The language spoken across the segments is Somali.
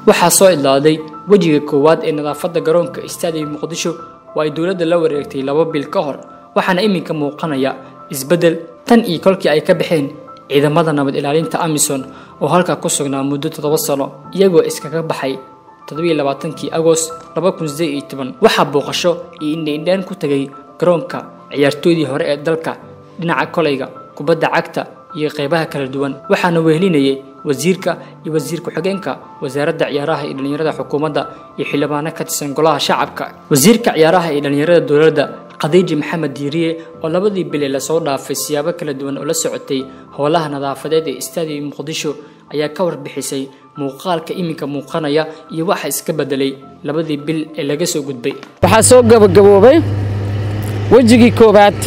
waxaa soo idlaaday wejiga koowaad ee nadaafadda garoonka istaadiga muqdisho oo ay dowladda la wareegtay laba bil ka hor waxaana iminka muuqanaya isbeddel tan iyo kolkii ay ka baxeen ciidamada nabad ilaalinta amison oo halkaa ku sugnaa muddo toddoba sano iyagoo iskaga baxay toddobailabaatankii agost laba kun sideed iyo toban waxaa booqasho iyo indhaindhaan ku tegay garoonka ciyaartooydii hore ee dalka dhinaca kolayga kubadda cagta iyo qaybaha kala duwan waxaana wehelinayay wasiirka iyo wasiir ku-xigeenka wasaaradda ciyaaraha iyo dhallinyarada xukuumadda iyo xildhibaano ka tirsan golaha shacabka wasiirka ciyaaraha iyo dhallinyarada dowladda khadiiji maxamed diiriye oo labadii bile lasoo dhaafay siyaabo kala duwan oo la socotay howlaha nadaafadeed ee istaadiga muqdisho ayaa ka warbixisay muuqaalka iminka muuqanaya iyo waxa iska bedelay labadii bil ee laga soo gudbay waxaa soo gabagaboobay wejigii koowaad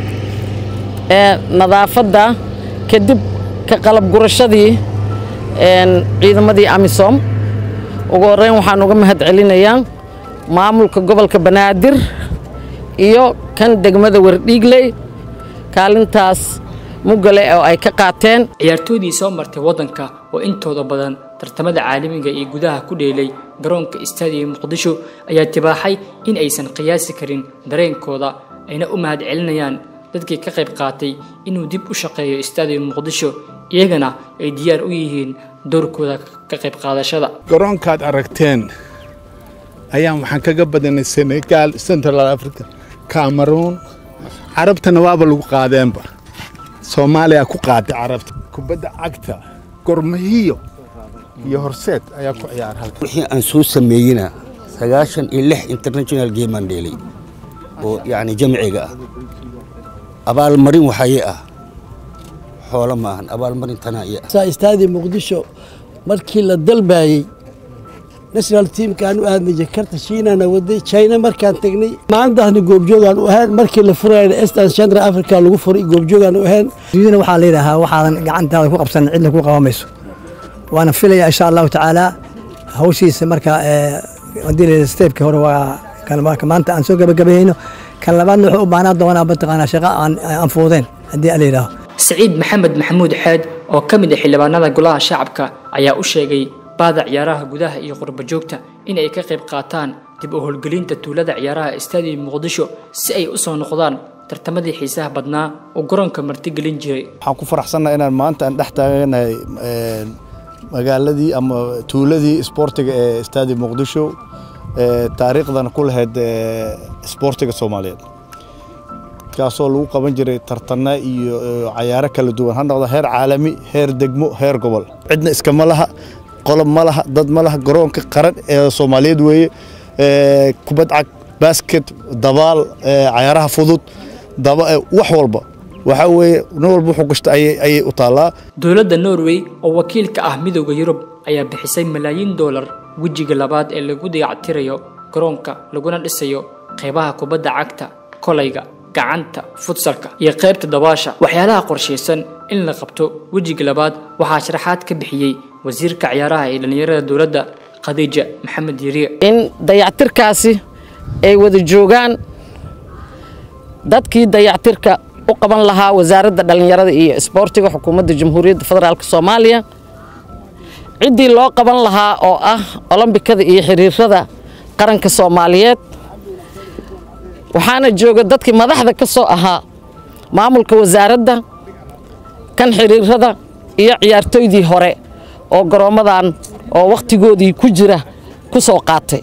ee nadaafadda kadib ka qalab gurashadii ciidamadii amisom ugu horreyn waxaan uga mahad celinayaa maamulka gobolka banaadir iyo kan degmada wardhiigley kaalintaas mugale oo ay ka qaateen ciyaartooydii soo martay waddanka oo intooda badan tartamada caalamiga iyo gudaha ku dheelay garoonka istaadiga muqdisho ayaa tibaaxay in aysan qiyaasi karin dareenkooda ayna u mahad celinayaan dadkii ka qayb qaatay inuu dib u shaqeeyo istaadiga muqdisho iyagana ay diyaar u yihiin doorkooda ka qayb qaadashada garoonkaad aragteen ayaan waxaan kaga badanay senegaal central africa cameroon carabtana waaba lagu qaadeenba soomaaliya ku qaaday carabta kubadda cagta gormahiyo iyo horseed ayaa ku ciyaara halka wixii aan soo sameeyeyna sagaashan iyo lix international game aan dheelay oo yacni jamciga ah abaalmarin waxaye ah xoolo ma ahan abaalmarin tanaa iyo ah istaadi muqdisho markii la dalbayey national teamkaan u aadnay jakarta shiinana waday china markaan tegnay maalintaasna goobjoogaan u ahayn markii la furayna eastern central africa lagu furay goobjoogaan u ahayn dunidana waxaa la yidhaahaa waxaadan gacantaada ku qabsan cidna ku qabamayso waana filaya insha allahu tacaala hawshiisa marka haddii la steebka hore waa kan maanta aan soo gabagabayeyno kan labaadna wuxuu u baahnaa doonaa mataqaanaa shaqo aan fuudeen haddii la yidhaaho siciid maxamed maxamuud xeed oo ka mid ah xildhibaanada golaha shacabka ayaa u sheegay baada ciyaaraha gudaha iyo qurba joogta in ay ka qayb qaataan dib u howlgelinta tuulada ciyaaraha istaadiga muqdisho si ay u soo noqdaan tartamadii xiisaha badnaa oo garoonka martigelin jiray waxaan ku faraxsannaha inaan maanta aan dhex taaganahay magaaladii ama tuuladii isboortiga ee istaadiga muqdisho taariikhdan ku lahayd isboortiga soomaaliyeed kaasoo lagu qaban jiray tartana iyo cayaaro kala duwan ha noqdo heer caalami heer degmo heer gobol cidna iskama laha qolob ma laha dad ma laha garoonka qaran ee soomaaliyeed weeye kubad cag basket dabaal cayaaraha fudud wax walba waxaa weeye nin walba wuxuu gashta ayay u taallaa dowladda norway oo wakiil ka ah midowda yurub ayaa bixisay malaayiin doolar wejiga labaad ee lagu dayactirayo garoonka laguna dhisayo qaybaha kubadda cagta kolayga gacanta futsalka iyo qaybta dabaasha waxyaalaha qorshaysan in la qabto wejiga labaad waxaa sharaxaad ka bixiyey wasiirka ciyaaraha ee dhallinyarada dowladda khadiija maxamed yiriye in dayactirkaasi ay wada joogaan dadkii dayactirka u qaban lahaa wasaaradda dhallinyarada iyo isboortiga xukuumadda jamhuuriyadda federaalk soomaaliya ciddii loo qaban lahaa oo ah olombikada iyo xiriirada qaranka soomaaliyeed waxaana jooga dadkii madaxda ka soo ahaa maamulka wasaaradda kan xiriirada iyo ciyaartooydii hore oo garoommadan oo wakhtigoodii ku jira ku soo qaatay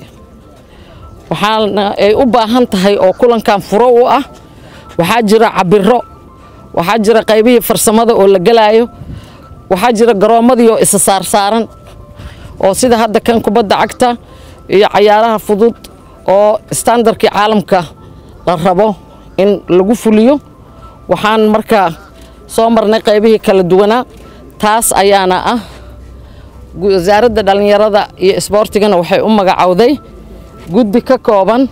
waxaana ay u baahan tahay oo kulankan furo u ah waxaa jira cabiro waxaa jira qaybihii farsamada oo la gelaayo waxaa jira garoommadii oo isa saarsaaran oo sida hadda kan kubadda cagta iyo cayaaraha fudud oo standarkii caalamka la rabo in lagu fuliyo waxaan markaa soo marnay qaybihii kala duwanaa taas ayaana ah wasaaradda dhallinyarada iyo isboortigana waxay u magacowday guddi ka kooban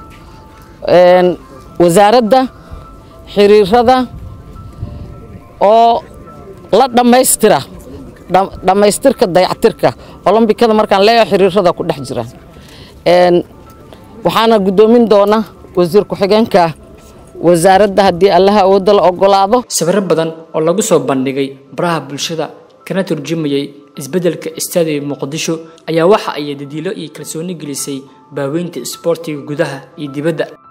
wasaaradda xiriirada oo la dhammaystira dhammaystirka dayactirka olombikada markaan leeyaho xiriirada ku dhex jira waxaana guddoomin doona wasiir ku-xigeenka wasaaradda haddii allaha awoodda la ogolaado sawirro badan oo lagu soo bandhigay baraha bulshada kana turjumayay isbeddelka istaadiga muqdisho ayaa waxa ay dadiilo iyo kalsooni gelisay baaweynta isboortiga gudaha iyo dibadda